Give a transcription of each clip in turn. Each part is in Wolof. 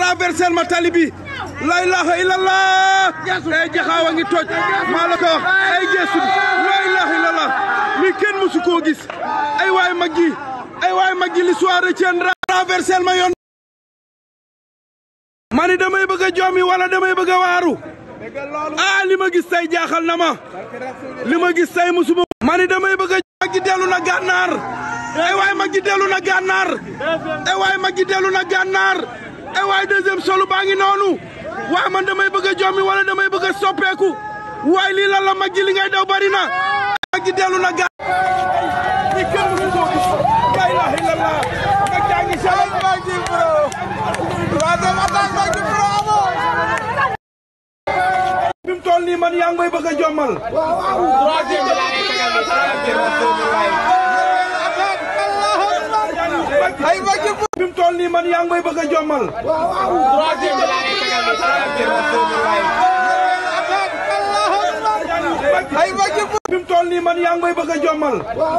traversel ma tali bi la ilaha illallah ay jaxaawa ngi toj maa la ko wax ay geesu bi la ilaha illallah li kenn mësu koo gis ay waay mag ji ay waay mag ji l'histoire retiendra traversel ma yoon ma ni damay bëgg a joomi wala damay bëgg a waaru ah li ma gis tey jaaxal na ma li ma gis tey musuma ma ni damay bëgg a mag ji dellu na gànnaar ay waay mag ji dellu na gànnaar ay waay mag ji dellu na gànnaar ay waay deuxième solu baa ngi noonu waay man damay bëgg a jommi wala damay bëgg a soppeeku waay lii lan la mag ji li ngay daw bari na mag ji dellu na gànnaar li kenn musu koo gis la ilaha illallah mag jaa ngi sal mag ji bro troisième attaque mag ji bro amoo bi mu toll nii man yaa ngi may bëgg a jommal ay mag ji bi mu toll nii man yaa ngi may bëgg a jommal ay mag ji bi mu toll nii man yaa ngi may bëgg a jommal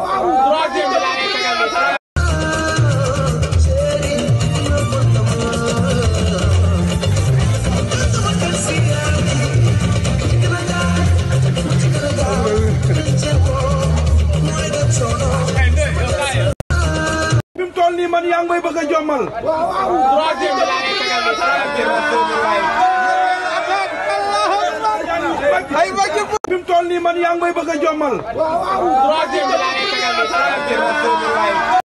bi mu toll nii man yaa ngi may bëgg a jommal ay mag ji bi mu toll nii man yaa ngi may bëgg a jommal